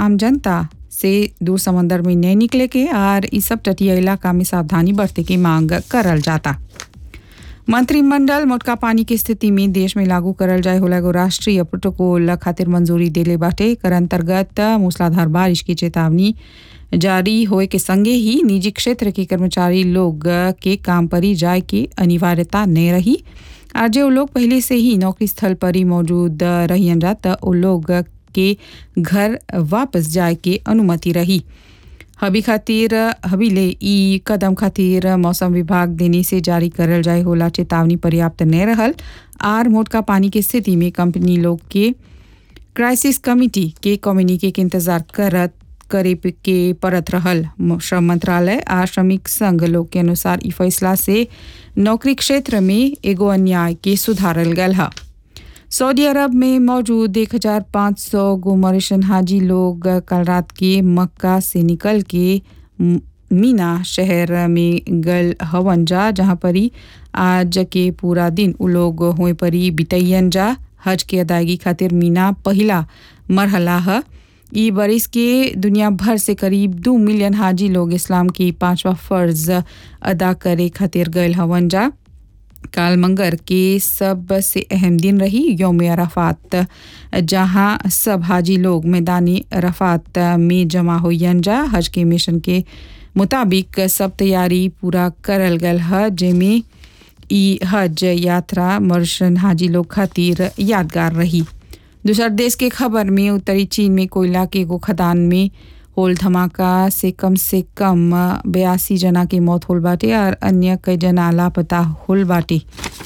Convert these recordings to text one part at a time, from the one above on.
आम जनता से दूर समंदर में नहीं निकले के और इस सब तटीय इलाका में सावधानी बरते की मांग करल जाता मंत्रिमंडल मोटका पानी की स्थिति में देश में लागू करल जाए होला एगो राष्ट्रीय प्रोटोकॉल खातिर मंजूरी देले बाटे कर अंतर्गत मूसलाधार बारिश की चेतावनी जारी होए के संगे ही निजी क्षेत्र के कर्मचारी लोग के काम पर ही जाए की अनिवार्यता नहीं रही और जो लोग पहले से ही नौकरी स्थल पर ही मौजूद रहियन जा त ओ लोग के घर वापस जाए के अनुमति रही हबी खातिर हबीले ई कदम खातिर मौसम विभाग देने से जारी करल जाए होला चेतावनी पर्याप्त नहीं रहल आर मोटका पानी की स्थिति में कंपनी लोग के क्राइसिस कमिटी के कम्युनिके के इंतजार करत करे पे- के परत रहल म- श्रम मंत्रालय आ श्रमिक संघ लोग के अनुसार ई फैसला से नौकरी क्षेत्र में एगो अन्याय के सुधारल गल है सऊदी अरब में मौजूद 1500 गो मॉरिशन हाजी लोग कल रात के मक्का से निकल के म- मीना शहर में गल हवन जा जहाँ पर ही आज के पूरा दिन उ लोग हुए परी बितैयन जा हज के अदायगी खातिर मीना पहला मरहला है ई बरिस के दुनिया भर से करीब दो मिलियन हाजी लोग इस्लाम की पांचवा फर्ज अदा करे खातिर गए हवन जा काल मंगर के सबसे अहम दिन रही योम अराफात जहां सब हाजी लोग मैदानी अराफात में जमा होयन जा हज के मिशन के मुताबिक सब तैयारी पूरा करल गल है जेमें ई हज यात्रा मर्शन हाजी लोग खातिर यादगार रही दूसर देश के खबर में उत्तरी चीन में कोयला के एगो खदान में होल धमाका से कम से कम बयासी जना की मौत होल बाटे और अन्य कई जना लापता होल बाटे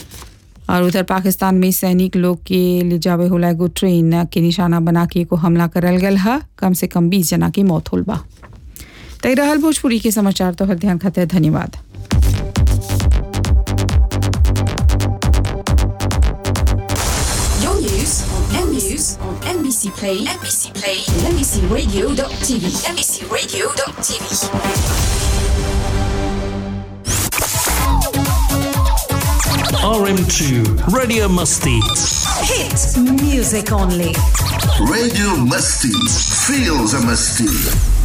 और उधर पाकिस्तान में सैनिक लोग के ले जावे होला एगो ट्रेन के निशाना बना के एगो हमला करल गल है कम से कम बीस जना की मौत होल बा तय रहल भोजपुरी के समाचार तो हर ध्यान खातिर धन्यवाद Your news on News on NBC Play, NBC Play, and NBCRadio.tv, NBCRadio.tv. RM2 Radio Musty. Hit music only. Radio Musty. Feels a musty.